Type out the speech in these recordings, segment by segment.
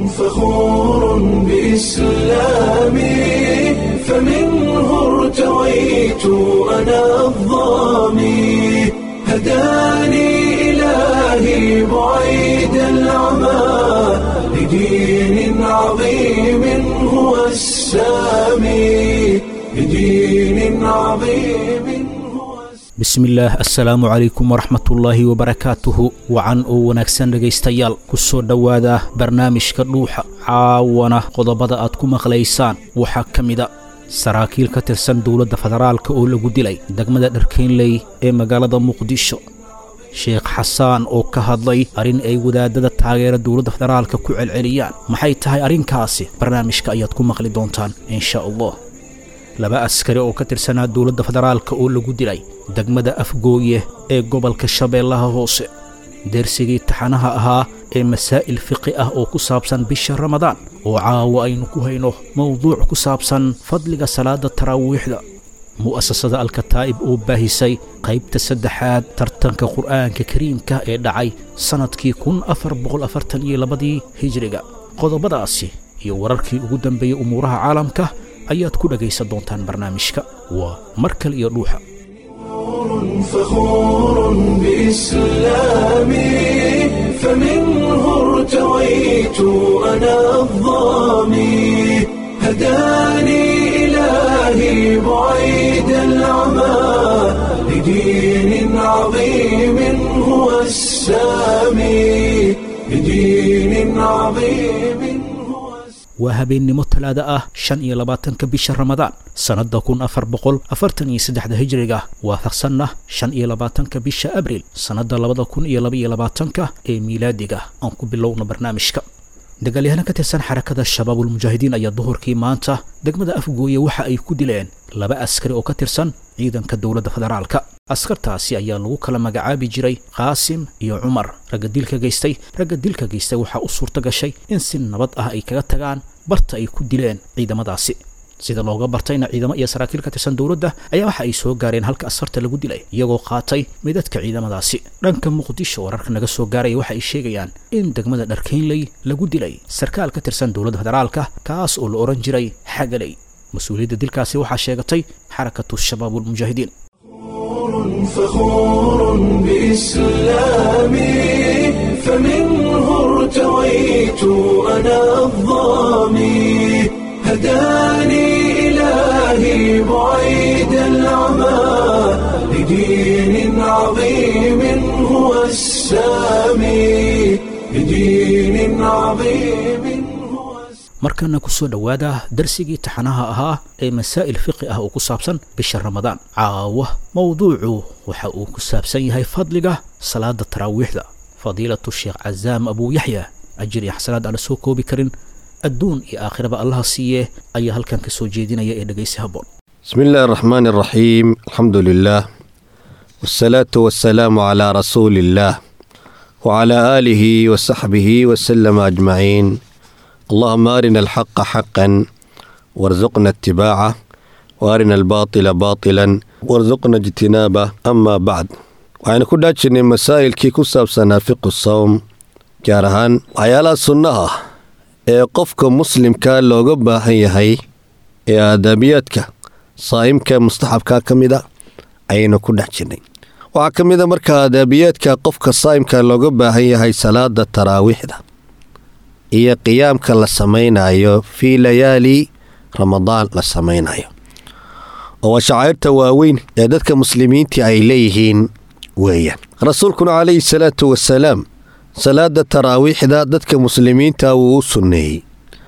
فخور بإسلامي فمنه ارتويت أنا الظامي هداني إلهي بعيد العمى لدين عظيم هو السامي لدين عظيم هو bismillaah assalaamu calaykum waraxmatullaahi wabarakaatuhu wacan oo wanaagsan dhegaystayaal ku soo dhowaada barnaamijka dhuuxa caawana qodobada aad ku maqlaysaan waxaa ka mida saraakiil ka tirsan dowladda federaalka oo lagu dilay degmada dharkeynley ee magaalada muqdisho sheekh xasaan oo ka hadlay arrin ay wadaadada taageera dowladda federaalka ku celceliyaan maxay tahay arrinkaasi barnaamijka ayaad ku maqli doontaan insha allah laba askari oo ka tirsanaa dowladda federaalka oo lagu dilay degmada afgooye ee gobolka shabeellaha hoose dersigii taxanaha ahaa ee masaa'il fiqi ah oo ku saabsan bisha ramadaan oo caawa aynu ku hayno mowduuc ku saabsan fadliga salaada taraawiixda mu'asasada alkataa'ib oo baahisay qaybta saddexaad tartanka qur'aanka kariimka ee dhacay sannadkii kun afar boqol afartan iyo labadii hijriga qodobadaasi iyo wararkii ugu dambeeyey umuuraha caalamka ayaad ku dhegaysan doontaan barnaamijka waa mar kale iyo dhuuxa فخور بإسلامي فمنه ارتويت أنا الظامي هداني إلهي بعيد العمى لدين عظيم هو السامي لدين عظيم هو السامي waa habeennimo talaada ah shan iyo labaatanka bisha ramadaan sannadda kun afar boqol afartan iyo saddexda hijriga waafaqsanna shan iyo labaatanka bisha abriil sannadda labada kun iyo labaiyo labaatanka ee miilaadiga aan ku bilowno barnaamijka dagaalyahaana ka tirsan xarakada shabaabulmujaahidiin ayaa duhurkii maanta degmada afgooye waxa ay ku dileen laba askari oo ka tirsan ciidanka dowladda federaalka askartaasi ayaa lagu kala magacaabi jiray qaasim iyo cumar ragga dilka geystay ragga dilka geystay waxaa u suurto gashay in si nabad ah ay kaga tagaan barta ay ku dileen ciidamadaasi sida looga bartayna ciidamo iyo saraakiil ka tirsan dowladda ayaa waxa ay soo gaareen halka askarta lagu dilay iyagoo qaatay midadka ciidamadaasi dhanka muqdisho wararka naga soo gaaraya waxa ay sheegayaan in degmada dharkeynley lagu dilay sarkaal ka tirsan dowladda federaalka kaas oo la odhan jiray xagaley mas-uuliyadda dilkaasi waxaa sheegatay xarakatu shabaabulmujaahidiin فخور بإسلامي فمنه ارتويت أنا الظامي هداني إلهي بعيد العمى لدين عظيم هو السامي لدين عظيم هو السامي markana ku soo dhowaada darsigii taxanaha ahaa ee masaa'il fiqi ah oo ku saabsan bisha ramadaan caawa mowduucu waxa uu ku saabsan yahay fadliga salaada taraawiixda fadiilatu sheekh cazaam abuu yaxya ajir iyo xasanaad aan la soo koobi karin adduun iyo aakhiraba allaha siiye ayaa halkan ka soo jeedinaya ee dhegaysi habboon بسم الله الرحمن الرحيم الحمد لله والصلاة والسلام على رسول الله وعلى آله وصحبه وسلم أجمعين اللهم أرنا الحق حقا وارزقنا اتباعه وأرنا الباطل باطلا وارزقنا اجتنابه أما بعد waxaynu ku dhaajirnay masaa'ilkii ku saabsanaa fiqu sawm gaar ahaan waxyaalaha sunnaha ee qofka muslimka looga baahan yahay ee aadaabiyaadka saa'imka mustaxabka ka mid a ayaynu ku dhex jirnay waxaa ka mid a marka aadaabiyaadka qofka saa'imka looga baahan yahay salaada taraawiixda iyo qiyaamka la samaynayo fii layaali ramadaan la samaynayo oo waa shacairta waaweyn ee dadka muslimiintii ay leeyihiin weeyaan rasuulkuna calayhi salaatu wasalaam salaada taraawiixda dadka muslimiinta wuu u sunneeyey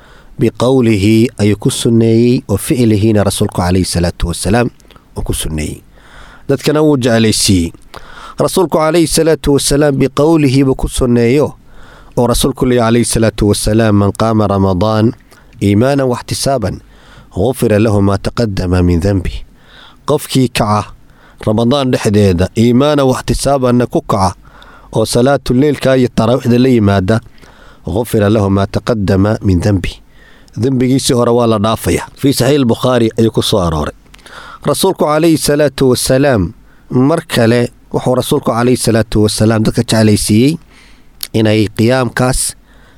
biqowlihi ayuu ku sunneeyey wa ficlihiina rasuulku calayhi salaatu wasalaam uu ku sunneeyey dadkana wuu jeclaysiiyey rasuulku calayhi salaatu wasalaam biqowlihi buu ku sunneeyo oo rasuulku leeya calayhi salaatu wasalaam man qaama ramadaan iimaanan waxtisaaban gufira lahu maa taqadama min denbi qofkii kaca ramadaan dhexdeeda iimaanan waxtisaabanna ku kaca oo salaatuleylka iyo taraawiixda la yimaada gufira lahu maa taqadama min denbi dembigiisii hore waa la dhaafaya fii saxiix bukhaari ayuu ku soo arooray rasuulku calayhi salaatu wasalaam mar kale wuxuu rasuulku calayhi salaatu wasalaam dadka jeclaysiiyey inay qiyaamkaas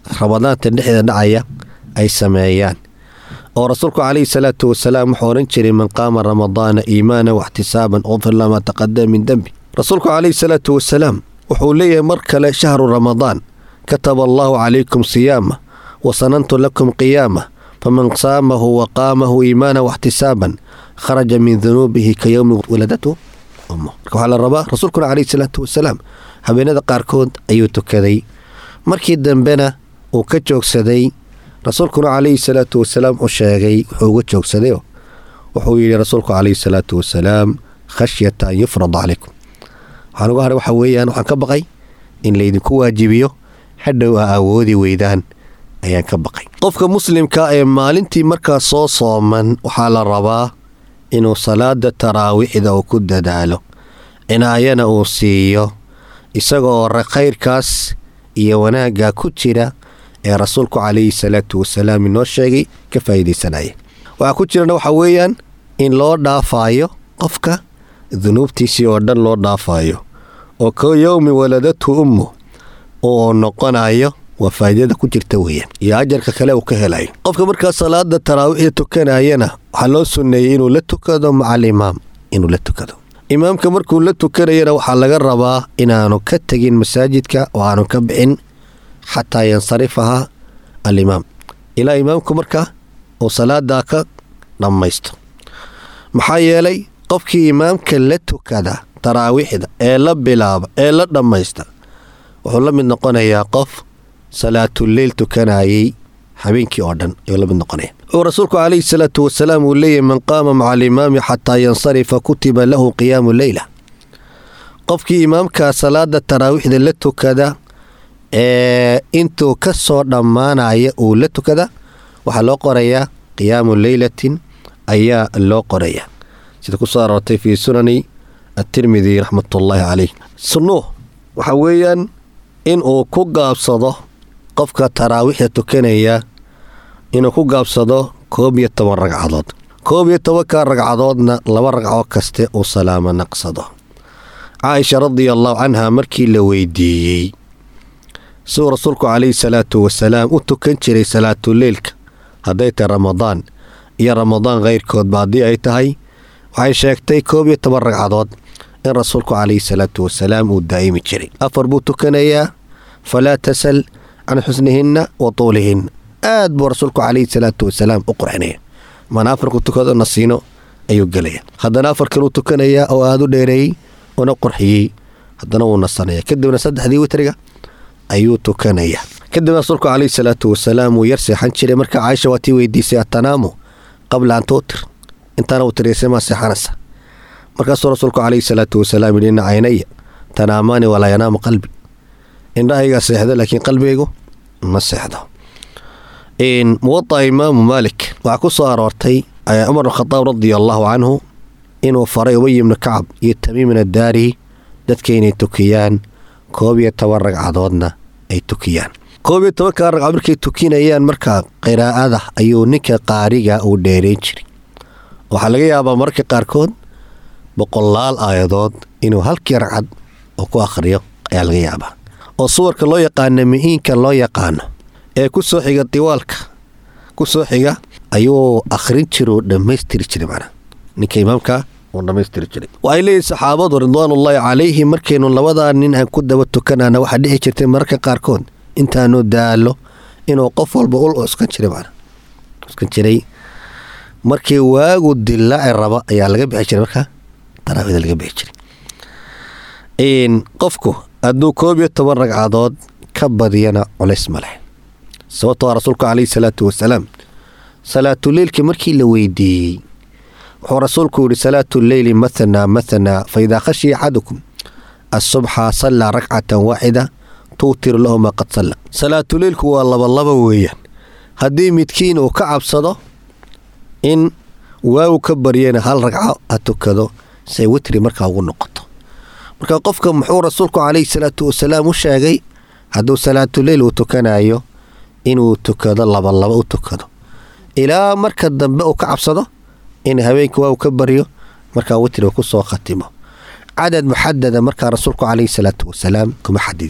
ramadaanta dhexdeeda dhacaya ay sameeyaan oo rasuulku calayhi salaatu wasalaam wuxuu odhan jiray man qaama ramadaana iimaanan waxtisaaban ufir lamaa taqadama min dembi rasuulku calayhi salaatu wasalaam wuxuu leeyahay mar kale shahru ramadaan kataba allaahu calaykum siyaama wa sanantu lakum qiyaama faman saamahu wa qaamahu iimaanan waxtisaaban kharaja min dunuubihi ka yowmi waladatu ummu marka waxaa la rabaa rasuulkuna calayhi salaatu wasalaam habeenada qaarkood ayuu tukaday markii dambena uu ka joogsaday rasuulkuna calayhi salaatu wasalaam u sheegay wuxuu uga joogsaday wuxuu yidhi rasuulku calayhi salaatu wasalaam khashyata an yufrada calaykum waxaan uga hadhay waxaa weeyaan waxaan ka baqay in laydinku waajibiyo hadhow a awoodi weydaan ayaan ka baqay qofka muslimka ee maalintii markaa soo sooman waxaa la rabaa inuu salaada taraawiixda uu ku dadaalo cinaayana uu siiyo isagoo khayrkaas iyo wanaagga ku jira ee rasuulku calayhi salaatu wasalaam inoo sheegay ka faa'iidaysanaya waxaa ku jirana waxaa weeyaan in loo dhaafaayo qofka dunuubtiisii oo dhan loo dhaafaayo oo ka yowmi waladatu ummu uu noqonayo waa faa'iidada ku jirta weeyaan iyo ajarka kale uu ka helayo qofka markaa salaada taraawiixda tukanayana waxaa loo sunneeyey inuu la tukado maca alimaam inuu la tukado imaamka markuu la tukanayana waxaa laga rabaa inaanu ka tegin masaajidka oo aanu ka bixin xataa yansarifaha alimaam ilaa imaamku markaa uu salaadaa ka dhammaysto maxaa yeelay qofkii imaamka la tukada taraawiixda ee la bilaaba ee la dhammaysta wuxuu la mid noqonayaa qof salaatuleyl tukanayay habeenkii oo dhan ayuu la mid noqonaya uu rasuulku calayhi salaatu wasalaam uu leeyahy man qaama maca alimaami xataa yansarifa kutiba lahu qiyaamu leyla qofkii imaamka salaada taraawiixda la tukada ee intuu ka soo dhammaanaya uu la tukada waxaa loo qorayaa qiyaamu leylatin ayaa loo qorayaa sida ku soo aroortay fii sunani atirmidi raxmatullaahi caleyh sunnuh waxaa weeyaan in uu ku gaabsado qofka taraawiixda tukanaya inuu ku gaabsado koob iyo toban ragcadood koob iyo tobanka ragcadoodna laba ragcoo kaste uu salaamo naqsado caaisha radia allahu canha markii la weydiiyey siduu rasuulku calayhi salaatu wasalaam u tukan jiray salaatuleylka hadday tahay ramadaan iyo ramadaan khayrkoodba haddii ay tahay waxay sheegtay koob iyo toban ragcadood in rasuulku calayhi salaatu wasalaam uu daa'imi jiray afar buu tukanayaa falaa tasal can xusnihinna wa tuulihinna aad buu rasuulku calayhi salaatu wasalaam u qurxinaya mana afarku tukado nasiino ayuu gelaya haddana afar kaluu tukanayaa oo aada u dheereeyey una qurxiyey haddana wuu nasanaya kadibna saddexdii witriga ayuu tukanaya kadibna rasuulku calayhi salaatu wasalaam wuu yar seexan jiray marka caaisha waa tii weydiisay atanaamu qabla an tuutir intaana witriyaysa maa seexanaysa markaasuu rasuulku calayhi salaatu wasalaam yidhi ina caynaya tanaamaani walaa yanaamu qalbi indhahaygaa seexdo laakiin qalbigaygu ma seexdo muwadaca imaamu maalik waxaa ku soo aroortay cumar bnkhadaab radia allaahu canhu inuu faray ubay ibnu kacab iyo tamiimin addaari dadka inay tukiyaan koob iyo toban ragcadoodna ay tukiyaan koob iyo tobanka ragcadood markay tukinayaan markaa qiraa'ada ayuu ninka qaariga uu dheerayn jiray waxaa laga yaabaa mararka qaarkood boqolaal aayadood inuu halkii ragcad oo ku akhriyo ayaa laga yaabaa oo suwarka loo yaqaano mihiinka loo yaqaano ee ku soo xiga diwaalka ku soo xiga ayuu akhrin jira oo dhammaystiri jiray macnaa ninka imaamka uu dhammaystiri jiray waxay leeyihin saxaabadu ridwaanullaahi calayhi markaynu labadaa nin aan ku daba tukanana waxaa dhici jirtay mararka qaarkood intaanu daallo inuu qof walba ul uskan jiray macnaa uskan jiray markii waagu dillaaci raba ayaa laga bixi jiray markaa taraawida laga bixi jiray qofku hadduu koob iyo toban ragcadood ka badiyana culays ma leh sababtoo a rasuulku calayhi salaatu wasalaam salaatuleylkii markii la weydiiyey wuxuu rasuulku yidhi salaatu leyli mathnaa mathnaa fa idaa khashiya axadukum asubxa sallaa rakcatan waaxida tuutiru lahu maa qad salla salaatuleylku waa labalaba weeyaan haddii midkiin uu ka cabsado in waagu ka baryana hal ragco ha tukado say witri markaa ugu noqoto marka qofka muxuu rasuulku calayhi salaatu wasalaam u sheegay hadduu salaatuleyl uu tukanayo inuu tukado labalaba u tukado ilaa marka dambe uu ka cabsado in habeenka waagu ka baryo markaa witri uu ku soo khatimo cadad muxadada markaa rasuulku calayhi salaatu wasalaam kuma xadidin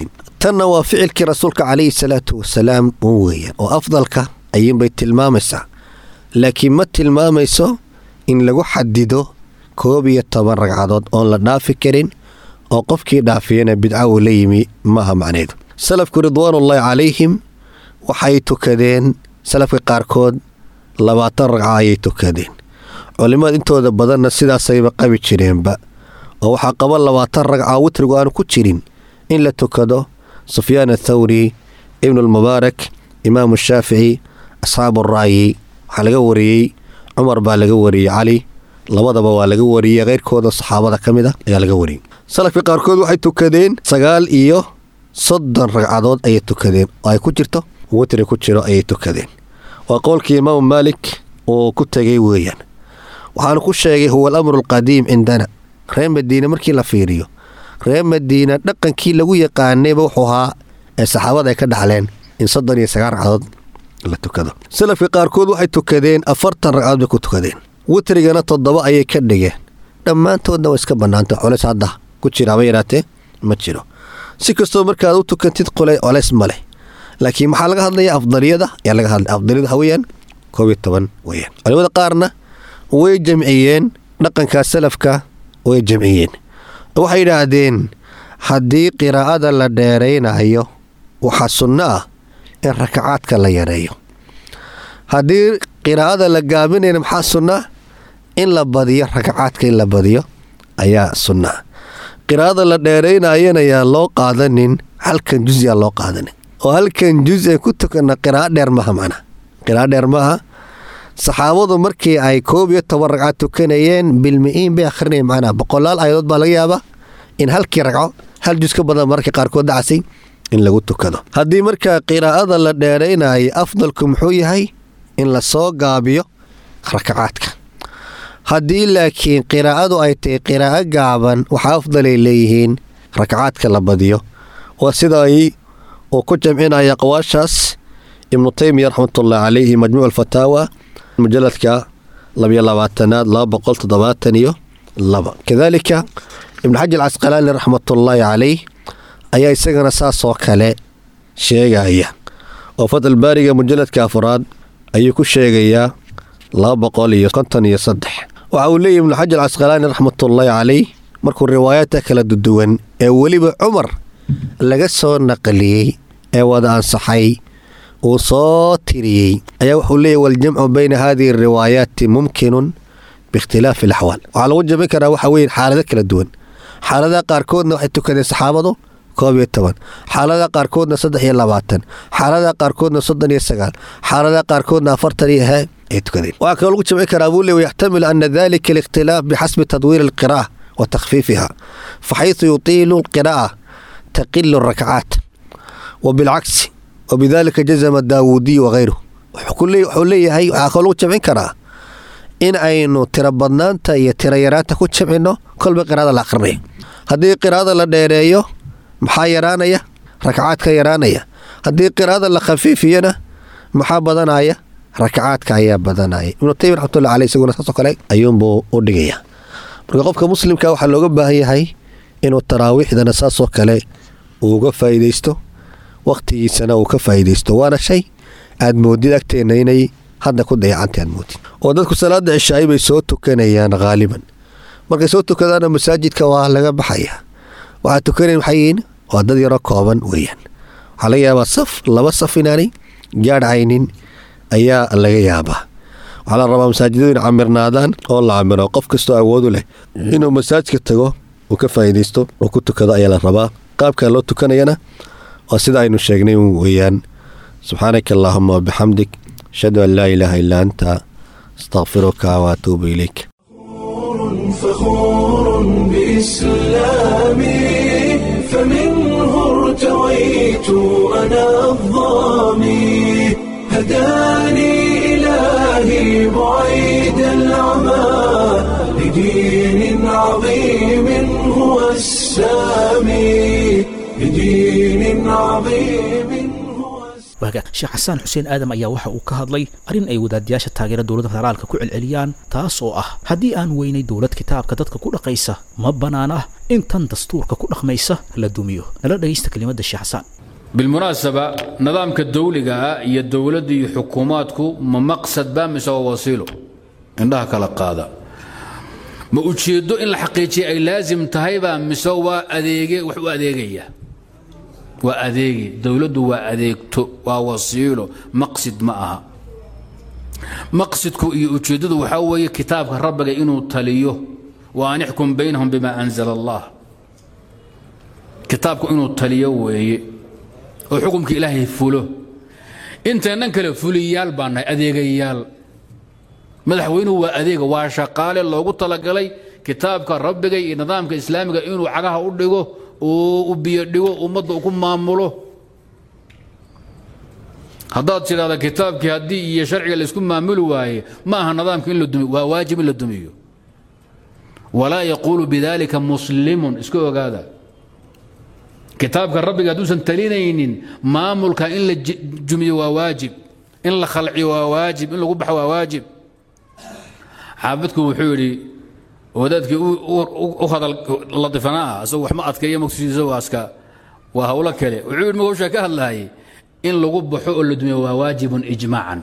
tanna waa ficilkii rasuulka calayhi salaatu wasalaam un weeyaan oo afdalka ayuunbay tilmaamaysaa laakiin ma tilmaamayso in lagu xadido koob iyo toban ragcadood oon la dhaafi karin oo qofkii dhaafiyana bidca uu la yimi maaha macneedu salafku ridwaanullaahi calayhim waxay tukadeen salafka qaarkood labaatan ragca ayay tukadeen culimmada intooda badanna sidaasayba qabi jireenba oo waxaa qaba labaatan ragca witrigu aanu ku jirin in la tukado sufyaan athawri ibnulmubaarak imaamu shaafici asxaabu ra'yi waxaa laga wariyey cumar baa laga wariyey cali labadaba waa laga wariyey keyrkooda saxaabada ka mid a ayaa laga wariyey salafka qaarkood waxay tukadeen sagaal iyo soddon ragcadood ayay tukadeen oo ay ku jirto witri ku jiro ayay tukadeen waa qowlkii imaamu maalik uu ku tegay weeyaan waxaanu ku sheegay huwa alamru alqadiim cindana reer madiine markii la fiiriyo reer madiina dhaqankii lagu yaqaanayba wuxuu ahaa ee saxaabada ay ka dhaxleen in soddon iyo sagaal ragcadood la tukado salafka qaarkood waxay tukadeen afartan ragcadood bay ku tukadeen witrigana toddoba ayay ka dhigeen dhammaantoodna waa iska bannaanta colays hadda ku jira haba yaraatee ma jiro si kastoo markaad u tukantid qole colays ma leh laakiin maxaa laga hadlaya afdaliyada ayaa laga hadlaya afdaliyada waxa weeyaan koob iyo toban weeyaan culimada qaarna way jamciyeen dhaqankaa salafka way jamciyeen waxay yidhaahdeen haddii qiraa'ada la dheeraynayo waxaa sunno ah in rakacaadka la yareeyo haddii qiraa'ada la gaabinayna maxaa sunna in la badiyo rakacaadka in la badiyo ayaa sunna qiraa'ada la dheeraynayana yaa loo qaadanin halkan juz yaa loo qaadanin oo halkan juz ee ku tukana qiraa'o dheer maha macna qiraa'o dheer maaha saxaabadu markii ay koob iyo toban ragcad tukanayeen bilmi-iin bay akhrinayeen macnaa boqolaal aayadood baa laga yaabaa in halkii ragco hal juz ka badan mararka qaarkood dhacasay in lagu tukado haddii markaa qiraa'ada la dheeraynayo afdalku muxuu yahay in la soo gaabiyo rakacaadka haddii laakiin qiraa'adu ay tahay qiraa'o gaaban waxaa afdalay leeyihiin rakacaadka la badiyo waa sida ay uu ku jamcinaya aqwaashaas ibnu taymiya raxmatullahi calayhi majmuuc alfataawa mujaladka labiyo labaatanaad laba boqol toddobaatan iyo laba kadaalika ibnu xajar casqalaani raxmatullaahi calayh ayaa isagana saasoo kale sheegaya oo fadal baariga mujaladka afraad ayuu ku sheegayaa laba boqol iyo konton iyo saddex waxa uu leeyahy ibnu xajar casqalaani raxmatullaahi calayh markuu riwaayaadka kala duduwan ee weliba cumar laga soo naqliyey ee wada ansaxay uu soo tiriyey ayaa wuxuu leeyahy waljamcu bayna hadihi ariwaayaati mumkinun biikhtilaafi alaxwaal waxaa lagu jamcin karaa waxa weeye xaalado kala duwan xaaladaha qaarkoodna waxay tukadeen saxaabadu koob iyo toban xaaladaha qaarkoodna saddex iyo labaatan xaaladaha qaarkoodna soddon iyo sagaal xaaladaha qaarkoodna afartan iyo he ay tukadeen waxaa kaloo lagu jamcin karaa buu le yaxtamilu ana dalika alikhtilaaf bixasbi tadwiiri alqira'a wa takhfiifiha faxaysu yutiilu alqira'a taqilu rakcaat wa bilcagsi wabidalika jazama daawuudiy wakayruh wuxuu leeyahay waxaa kaloo lagu jamcin karaa in aynu tiro badnaanta iyo tiro yaraanta ku jamcino kolba qiraada la akhrinayo haddii qiraada la dheereeyo maxaa yaraanaya rakacaadka yaraanaya haddii qiraada la khafiifiyana maxaa badanaya rakacaadka ayaa badanaya ibnu taymi raxmatullahi caley isaguna saasoo kale ayuunbuu u dhigaya marka qofka muslimka waxaa looga baahan yahay inuu taraawiixdana saasoo kale uu uga faa'iidaysto wakhtigiisana uu ka faa'iidaysto waana shay aad moodid agteenna inay hadda ku dayacanta aad moodid oo dadku salaada cishaay bay soo tukanayaan haaliban markay soo tukadaana masaajidka waa laga baxaya waxaa tukanayn waxay yihiin waa dad yaroo kooban weeyaan waxaa laga yaabaa saf laba saf inaanay gaadhaynin ayaa laga yaabaa waxaa la rabaa masaajidadu in camirnaadaan oo la camiro qof kastoo awoodu leh inuu masaajidka tago uu ka faa'iidaysto oo ku tukado ayaa la rabaa qaabka loo tukanayana waa sida aynu sheegnay weeyaan subxaanaka allaahuma wabixamdik ashhadu an laa ilaaha illaa anta astaqfiruka waatuubu ilayk فخور بإسلامي فمنه ارتويت أنا الظامي هداني إلهي بعيد العمى لدين عظيم هو السامي لدين عظيم هو السامي waaga sheekh xasaan xuseen aadam ayaa waxa uu ka hadlay arrin ay wadaadayaasha taageera dowladda federaalka ku celceliyaan taas oo ah haddii aan weynay dowlad kitaabka dadka ku dhaqaysa ma bannaan ah in tan dastuurka ku dhaqmaysa la dumiyo nala dhegaysta kelimadda sheekh xasaan بالمناسبة نظامك الدولي iyo dowladda iyo xukuumaadku ma maqsad baa mise waa wasiilo indhaha kala qaada ma ujeedo in la xaqiijiya ay laasim tahay baa mise waa adeege wax u adeegaya waa adeegi dowladdu waa adeegto waa wasiilo maqsid ma aha maqsidku iyo ujeeddadu waxaa weeye kitaabka rabbiga inuu taliyo wa an ixkum baynahum bima anzala allah kitaabku inuu taliyo weeye oo xukumka ilaahay fulo inteennan kale fuliyaal baa nahay adeegayaal madaxweynuhu waa adeega waa shaqaale loogu talagalay kitaabka rabbiga iyo nidaamka islaamiga inuu cagaha u dhigo uu u biyo dhigo ummadda ku maamulo haddaad tidhahda kitaabkii haddii iyo sharciga laysku maamuli waaye ma aha nidaamka in la dumiyo waa waajib in la dumiyo walaa yaquulu bidalika muslimun iska ogaada kitaabka rabbiga hadduusan talinaynin maamulka in la jumiyo waa waajib in la khalciyo waa waajib in lagu baxo waa waajib xaafidku wuxuu yidhi wadaadkii u hadal ladifanaa ah asagoo wax ma adkeeya maqsudiisa waa iska waa hawlo kale wuxuu yidhi hawshaa ka hadlaayay in lagu baxo oo la dumiyo waa waajibun ijmaacan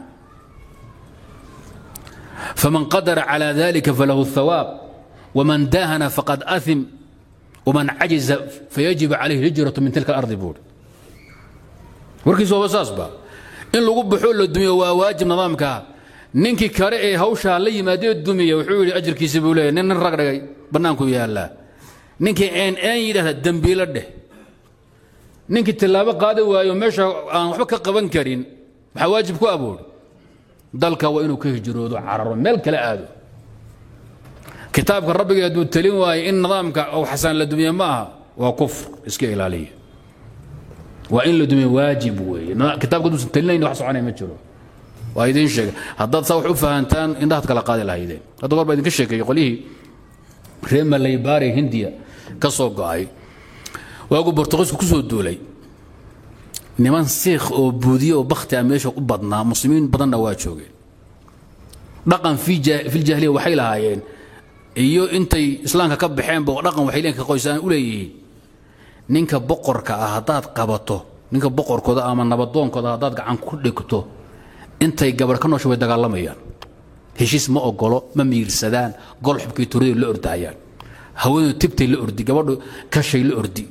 faman qadara calى dalika falahu الthawaab waman daahana faqad aثim waman cajiza fayajibu calayhi hijratu min tilka alardi buuri warkiisu waaba saas ba in lagu baxo la dumiyo waa waajib nidaamkaa ninkii kale ee hawshaa la yimaadee dumiya wuxuu yidhi ajirkiisa buu leeyahy nin nin rag dhigay bannaanku yaallaa ninkii een een yidhahda dembiilo dheh ninkii tillaabo qaadi waayo meesha aan waxba ka qaban karin maxaa waajib ku aboodhi dalka waa inuu ka hijroodo cararo meel kale aado kitaabka rabbiga hadduu talin waayo in nidaamka ou xasaan la dumiye ma aha waa kufr iska ilaaliya waa in la dumiye waajib weeye kitaabka hadduusan talinayn wax soconaya ma jiro waa idiin sheega haddaad saa wax u fahantaan indhahaad kala qaadi lahaydeen hadda goor baa idinka sheekeeyey qolyihii reer malaybaari hindiya ka soo go'ay waagu bortuqiisku ku soo duulay niman siikh oo buudiye oo bakhti ah meesha u badnaa muslimiin badanna waa joogeen dhaqan filjaahiliya waxay lahaayeen iyo intay islaamka ka baxeenba dhaqan waxay leen ka qoysaan u leeyihiin ninka boqorka ah haddaad qabato ninka boqorkooda ama nabadoonkooda haddaad gacan ku dhigto intay gabarh ka noosha way dagaalamayaan heshiis ma ogolo ma miirsadaan gol xubkii turaday la ordahayaan haweendu tibtay la ordi gabadhu kashay la ordi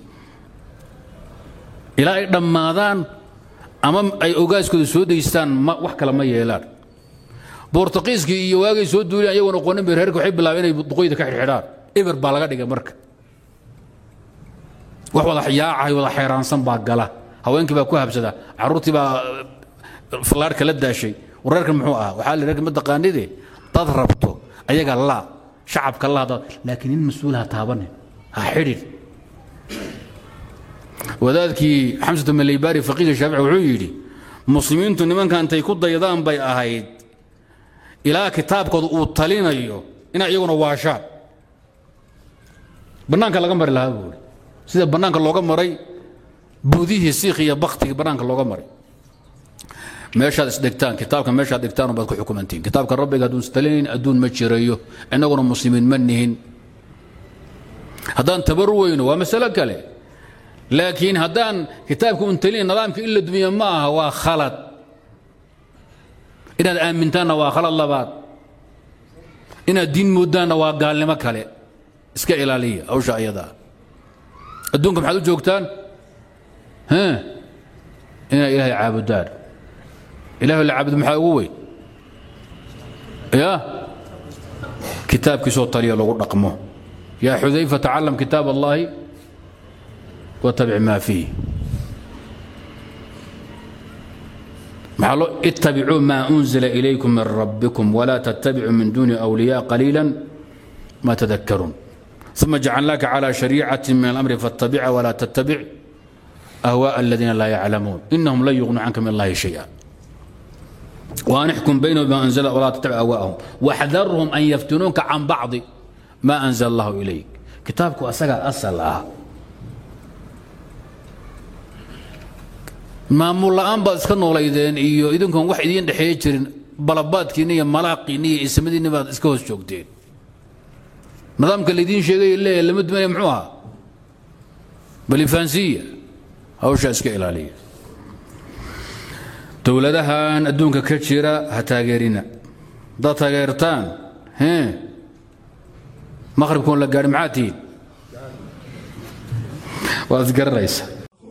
ilaa ay dhammaadaan ama ay ogaaskooda soo daystaan wax kale ma yeelaan bortuqiiskii iyo waagay soo duuleen ayagoon aqoonin bay reerka waxay bilaabeen inay duqoyda ka xidhxidhaan eber baa laga dhigay marka wax wada yaacahay wada xeeraansan baa gala haweenkii baa ku habsada carruurtii baa fallaarhka la daashay wareerkan muxuu ahaa waxaa la reerka ma taqaanide dad rabto ayaga laa shacabka laa dad laakiin nin mas-uulaha taabane ha xidhin wadaadkii xamsatu malaybaari faqiiga shaafici wuxuu yidhi muslimiintu nimanka intay ku daydaan bay ahayd ilaa kitaabkooda uu talinayo inay iyaguna waashaan bannaanka laga mari lahaa buuri sida bannaanka looga maray buudihii siikh iyo baktigii bannaanka looga maray meeshaad isdhigtaan kitaabka meeshaad dhigtaan baad ku xukumantiin kitaabka rabbiga hadduun istalinayn adduun ma jirayo innaguna muslimiin ma nihin haddaan tabar weyno waa masalo kale laakiin haddaan kitaabka un talinayn nidaamka in la dumiyo ma aha waa khalad inaad aamintaanna waa khalad labaad inaad diin moodaanna waa gaalnimo kale iska ilaaliya hawsha ayadaa adduunka maxaad u joogtaan inaad ilaahay caabudaan ilaah la caabudo maxaa ugu weyn ya kitaabkiisoo taliya lagu dhaqmo yaa xudayfa tacalam kitaab allahi watabic maa fiih اتبعوا ما أنزل إليكم من ربكم ولا تتبعوا من دون أولياء قليلا ما تذكرون ثم جعلناك على شريعة من الأمر فاتبعها ولا تتبع أهواء الذين لا يعلمون إنهم لن يغنوا عنك من الله شيئا وأن احكم بينهم بما أنزل ولا تتبع أهواءهم واحذرهم أن يفتنونك عن بعض ما أنزل الله إليك كتابك أسقى أصل maamul la'aan baad iska noolaydeen iyo idinkoon wax idiin dhexeeya jirin balabaadkiinni iyo malaaqiinni iyo ismadiinni baad iska hoos joogteen nidaamka laydiin sheegay leeyahay lama dumanaya muxuu ahaa balifaansiya hawshaa iska ilaaliya dowladahan adduunka ka jira ha taageerina haddaad taageertaan hee maqhribkoon la gaadhi maxaa tihiin waad isgaranaysa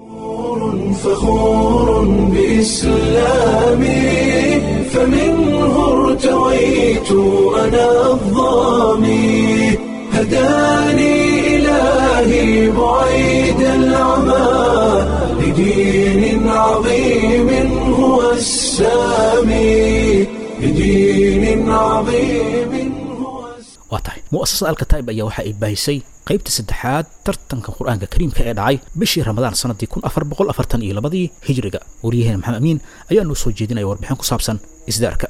فخور بإسلامي فمنه ارتويت أنا الظامي هداني إلهي بعيد العمى لدين عظيم هو السامي لدين عظيم هو السامي waa tahay mu'asasada alkataa'ib ayaa waxa ay baahisay qaybta saddexaad tartanka qur-aanka kariimka ee dhacay bishii ramadaan sanadii kun afar boqol afartan iyo labadii hijriga waryaheena maxamed amiin ayaa noo soo jeedinaya warbixin ku saabsan isdaarka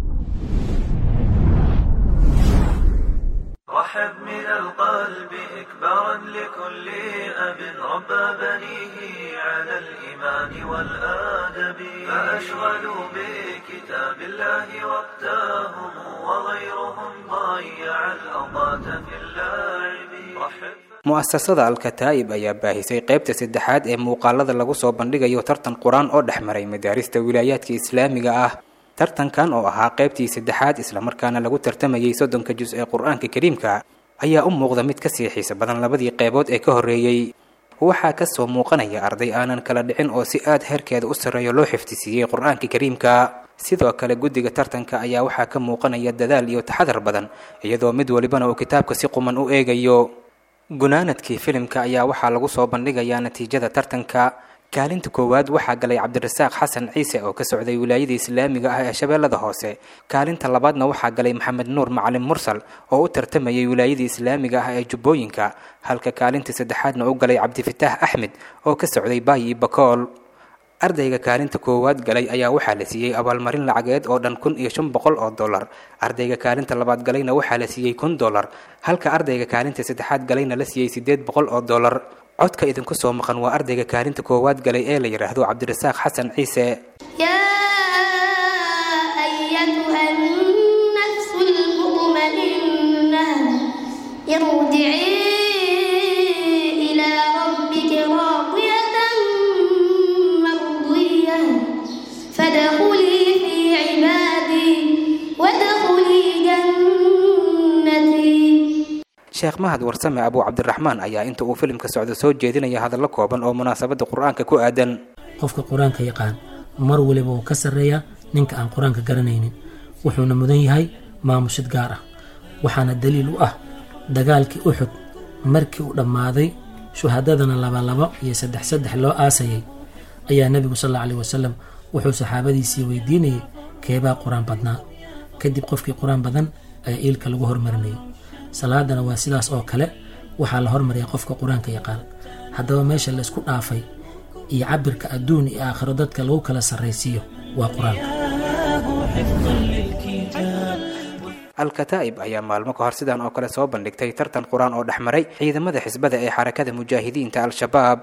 رحب من القلب إكبارا لكل أب ربى بنيه على الإيمان والآدب فأشغلوا بكتاب الله وقتهم وغيرهم ضيع الأوقات في اللعب رحب mu'asasada alkataa'ib ayaa baahisay qaybta saddexaad ee muuqaalada lagu soo bandhigayo tartan qur-aan oo dhex maray madaarista wilaayaadka islaamiga ah tartankan oo ahaa qaybtii saddexaad islamarkaana lagu tartamayay soddonka jus ee qur-aanka kariimka ayaa u muuqda mid kasii xiisa badan labadii qaybood ee ka horreeyey waxaa kasoo muuqanaya arday aanan kala dhicin oo si aad heerkeeda u sarreeyo loo xifdisiiyey qur-aanka kariimka sidoo kale guddiga tartanka ayaa waxaa ka muuqanaya dadaal iyo taxadar badan iyadoo mid walibana uu kitaabka si quman u eegayo gunaanadkii filimka ayaa waxaa lagu soo bandhigayaa natiijada tartanka kaalinta koowaad waxaa galay cabdirasaaq xasan ciise oo ka socday wilaayada islaamiga ah ee shabeellada hoose kaalinta labaadna waxaa galay maxamed nuur macalin mursal oo u tartamayay wilaayada islaamiga ah ee jubbooyinka halka kaalinta saddexaadna u galay cabdifitaax axmed oo ka socday baayi bakool ardayga kaalinta koowaad galay ayaa waxaa la siiyey abaalmarin lacageed oo dhan kun iyo shan boqol oo dollar ardayga kaalinta labaad galayna waxaa la siiyey kun dollar halka ardayga kaalinta saddexaad galayna la siiyey siddeed boqol oo dollar codka idinku soo maqan waa ardayga kaalinta koowaad galay ee la yidhaahdo cabdirasaaq xasan ciise يا أيتها النفس المطمئنة ارجعي إلى ربك راضية مرضية فادخلي في عبادي وادخلي جنتي sheekh mahad warsame abuu cabdiraxmaan ayaa inta uu filimka socdo soo jeedinaya hadallo kooban oo munaasabadda qur-aanka ku aadan qofka qur-aanka yaqaan mar waliba wuu ka sarreeyaa ninka aan qur-aanka garanaynin wuxuuna mudan yahay maamushid gaar ah waxaana daliil u ah dagaalkii uxud markii uu dhammaaday shuhadadana labalabo iyo saddex saddex loo aasayay ayaa nebigu sal alla alih wasalam wuxuu saxaabadiisii weydiinayay keebaa qur-aan badnaa kadib qofkii qur-aan badan ayaa iilka lagu hormarinayay salaadana waa sidaas oo kale waxaa la hormariyaa qofka qur-aanka yaqaan haddaba meesha la isku dhaafay iyo cabirka adduun iyo aakhiro dadka lagu kala sarraysiiyo waa qur-aanka al-kataa'ib ayaa maalmo ka hor sidan oo kale soo bandhigtay tartan qur-aan oo dhex maray ciidamada xisbada ee xarakada mujaahidiinta al-shabaab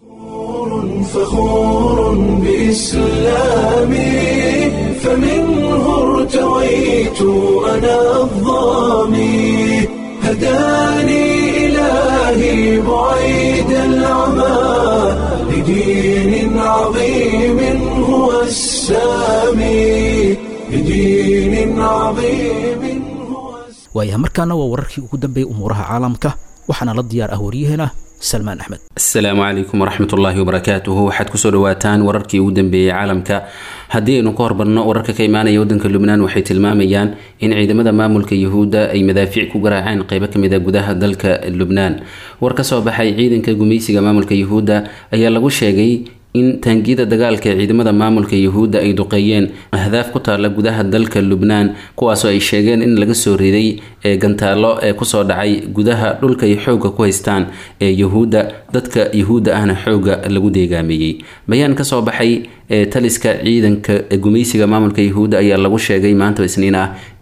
فخور بإسلامي فمنه ارتويت أنا الظامي هداني إلهي بعيد العمى لدين عظيم هو السامي لدين عظيم هو السامي waayaha markaana waa wararkii ugu dambeeyey umuuraha caalamka waxaana la diyaar ah waryaheena salmaan axmed asalaamu calaykum waraxmat ullaahi wabarakaatuhu waxaad kusoo dhawaataan wararkii ugu dambeeyey caalamka haddii aynu ka hormarno wararka ka imaanaya wadanka lubnaan waxay tilmaamayaan in ciidamada maamulka yuhuudda ay madaafiic ku garaaceen qeybo kamid a gudaha dalka lubnaan war ka soo baxay ciidanka gumaysiga maamulka yuhuudda ayaa lagu sheegay in taangiyada dagaalka ee ciidamada maamulka yuhuudda ay duqeeyeen ahdaaf ku taalla gudaha dalka lubnaan kuwaasoo ay sheegeen in laga soo riday ee gantaallo ee kusoo dhacay gudaha dhulka ay xoogga ku haystaan ee yuhuudda dadka yuhuudda ahna xoogga lagu deegaameeyey bayaan kasoo baxay ee taliska ciidanka gumaysiga maamulka yuhuudda ayaa lagu sheegay maanta isniin ah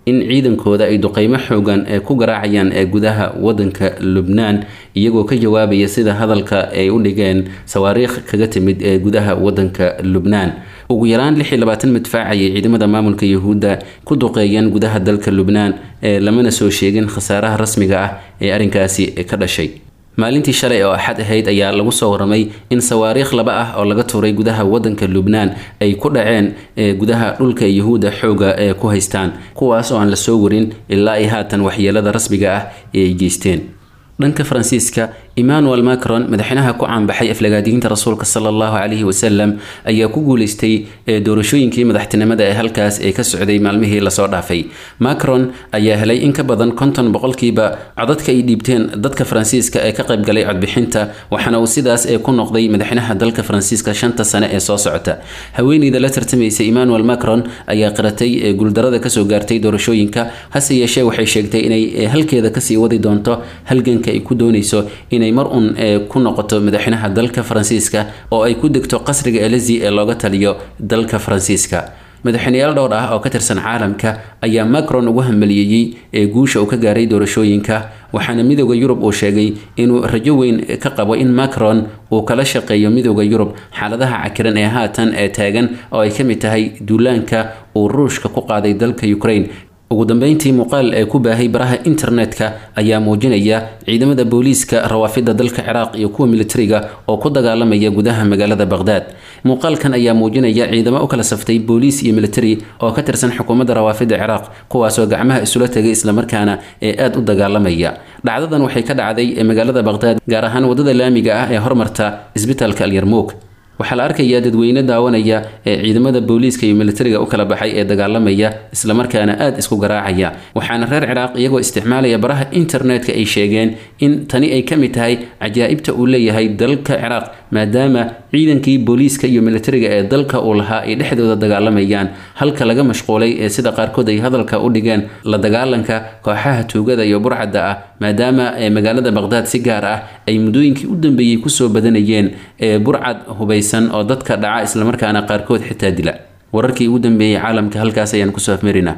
in ciidankooda ay duqeymo xoogan ee ku garaacayaan ee gudaha wadanka lubnaan iyagoo ka jawaabaya sida hadalka ay u dhigeen sawaariikh kaga timid ee gudaha wadanka lubnaan ugu yaraan lix iyo labaatan madfaac ayay ciidamada maamulka yuhuudda ku duqeeyeen gudaha dalka lubnaan ee lamana soo sheegin khasaaraha rasmiga ah ee arrinkaasi ka dhashay maalintii shalay oo axad ahayd ayaa lagu soo waramay in sawaariikh laba ah oo laga tuuray gudaha wadanka lubnaan ay ku dhaceen gudaha dhulka yuhuudda xooga ee ku haystaan kuwaas oo aan la soo warin ilaa ay haatan waxyeelada rasmiga ah ee ay geysteen dhanka faransiiska emmanuel macron madaxweynaha ku caanbaxay aflagaadiyiinta rasuulka sala allahu calayhi wasalam ayaa ku guuleystay doorashooyinkii madaxtinimada ee halkaas ee ka socday maalmihii lasoo dhaafay macron ayaa helay in ka badan konton boqolkiiba codadka ay dhiibteen dadka faransiiska ee ka qaybgalay codbixinta waxaana uu sidaas ee ku noqday madaxweynaha dalka faransiiska shanta sane ee soo socota haweeneyda la tartamaysa emmanuel macron ayaa qiratay guuldarada kasoo gaartay doorashooyinka hase yeeshee waxay sheegtay inay halkeeda kasii wadi doonto halganka ay ku dooneyso inay mar un ku noqoto madaxweynaha dalka faransiiska oo ay ku degto qasriga elezi ee looga taliyo dalka faransiiska madaxweyneyaal dhowr ah oo ka tirsan caalamka ayaa macron ugu hamaliyeeyey ee guusha uu ka gaaray doorashooyinka waxaana midooda yurub uu sheegay inuu rajo weyn ka qabo in macron uu kala shaqeeyo midooda yurub xaaladaha cakiran ee haatan ee taagan oo ay ka mid tahay duulaanka uu ruushka ku qaaday dalka ukraine ugu dambeyntii muuqaal ee ku baahay baraha internetka ayaa muujinaya ciidamada booliiska rawaafida dalka ciraaq iyo kuwa militariga oo ku dagaalamaya gudaha magaalada baqhdaad muuqaalkan ayaa muujinaya ciidamo u kala saftay booliis iyo militari oo ka tirsan xukuumadda rawaafida ciraaq kuwaasoo gacmaha isula tegay islamarkaana ee aada u dagaalamaya dhacdadan waxay ka dhacday magaalada baqhdaad gaar ahaan wadada laamiga ah ee hormarta isbitaalka alyarmuug waxaa la arkayaa dadweyne daawanaya ee ciidamada booliiska iyo militariga u kala baxay ee dagaalamaya islamarkaana aada isku garaacaya waxaana reer ciraaq iyagoo isticmaalaya baraha internetka ay sheegeen in tani ay ka mid tahay cajaa'ibta uu leeyahay dalka ciraaq maadaama ciidankii booliiska iyo militariga ee dalka uu lahaa ay dhexdooda dagaalamayaan halka laga mashquulay ee sida qaarkood ay hadalka u dhigeen la dagaalanka kooxaha tuugada iyo burcadda ah maadaama magaalada baqhdaad si gaar ah ay muddooyinkii u dambeeyey kusoo badanayeen ee burcad hubaysan oo dadka dhaca islamarkaana qaarkood xitaa dila wararkii ugu dambeeyey caalamka halkaas ayaan kusoo afmarinaa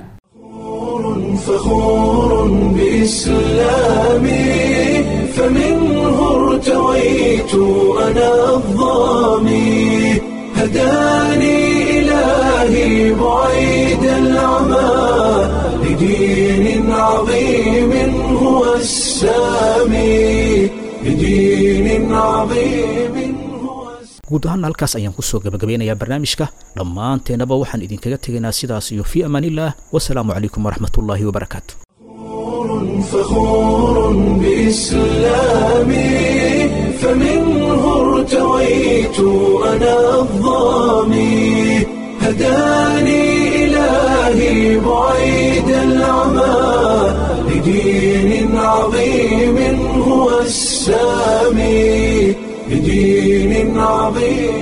فخور بإسلامي فمنه ارتويت أنا الظامي هداني إلهي بعيد العمى لدين عظيم هو السامي لدين عظيم هو guud ahaan halkaas ayaan kusoo gabagabeynayaa barnaamijka dhammaanteennaba waxaan idinkaga tegaynaa sidaas iyo fii amaanillaah wasalaamu calaykum waraxmatullaahi wabarakaatu فخور بإسلامي فمنه ارتويت أنا الظامي هداني إلهي بعيد العمى لدين عظيم هو السامي لدين عظيم